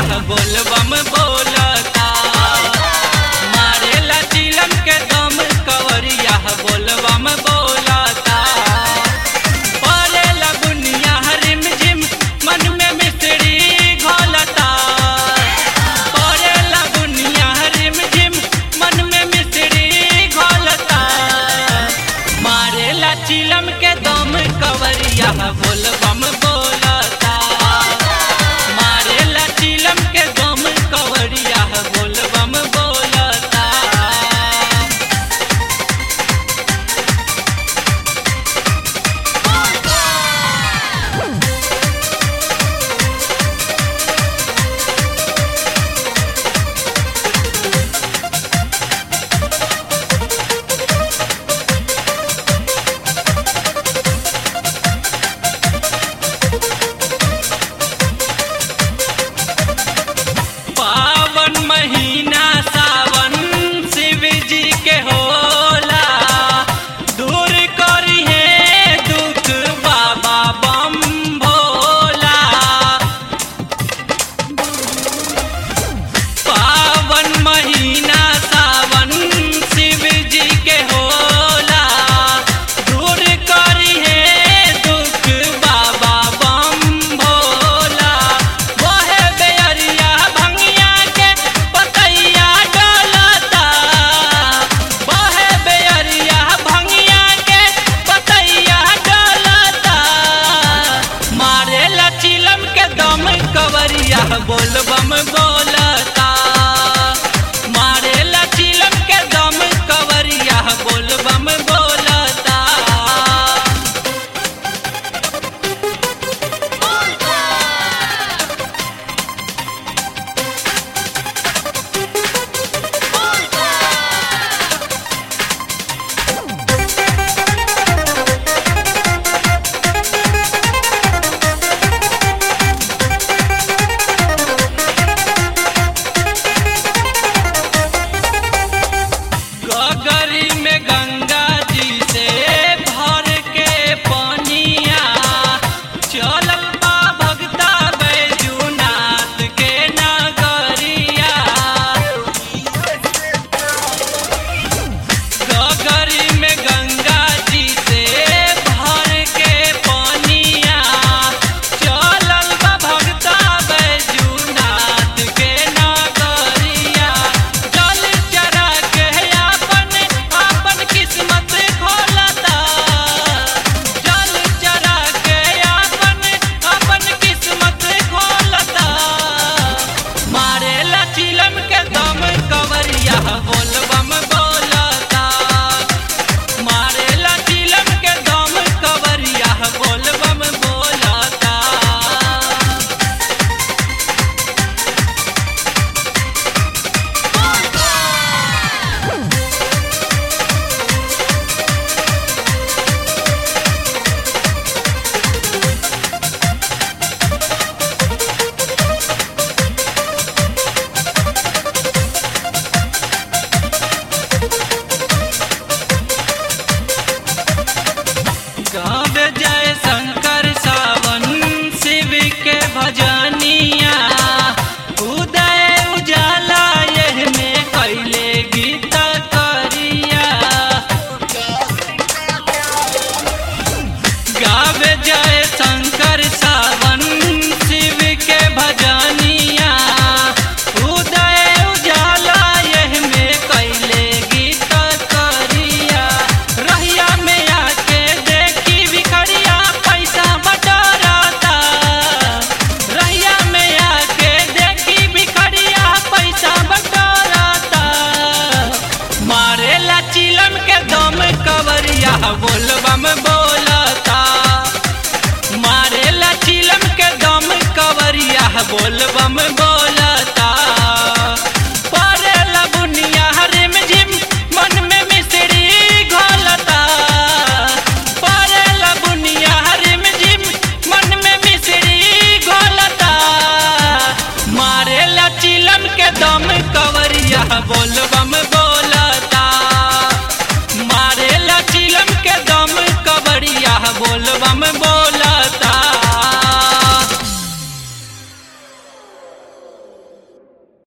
बोलबम बोलता मारेला चिलम के दम कवरिया बोलबम बोलता परेला बुनिया हरिम झिम मन में मिश्री घोलता परेला बुनिया हरिम झिम मन में मिश्री घोलता मारेला चिलम के दम कवरिया बोलबम बोलता मारेला चिलम के दम कवरिया बोलबम बोलता पावन महीना सावन शिव जी के होला दूर करी है दुख बाबा बम भोला पावन महीना सावन शिव जी के होला दूर करी है दुख बाबा बम भोला वहे बेअरिया भंगिया के पतैया डोलता वहे बेअरिया भंगिया के पतैया डोलता मारेला चिलम के दम कवरिया बोलबम बोलता मारेला चिलम के दम कवरिया बोलबम बोलता गगरी में गंगा जी से भर के पनिया चलल बा भगता बैजूनाथ के नगरिया गगरी में गंगा जी से भर के पनिया चलल बा भगता बैजूनाथ के नगरिया जल चरा के अपन अपन किस्मत खोलता जल चरा के अपन अपन किस्मत खोलता मारेला चिलम के दम कवरिया बोल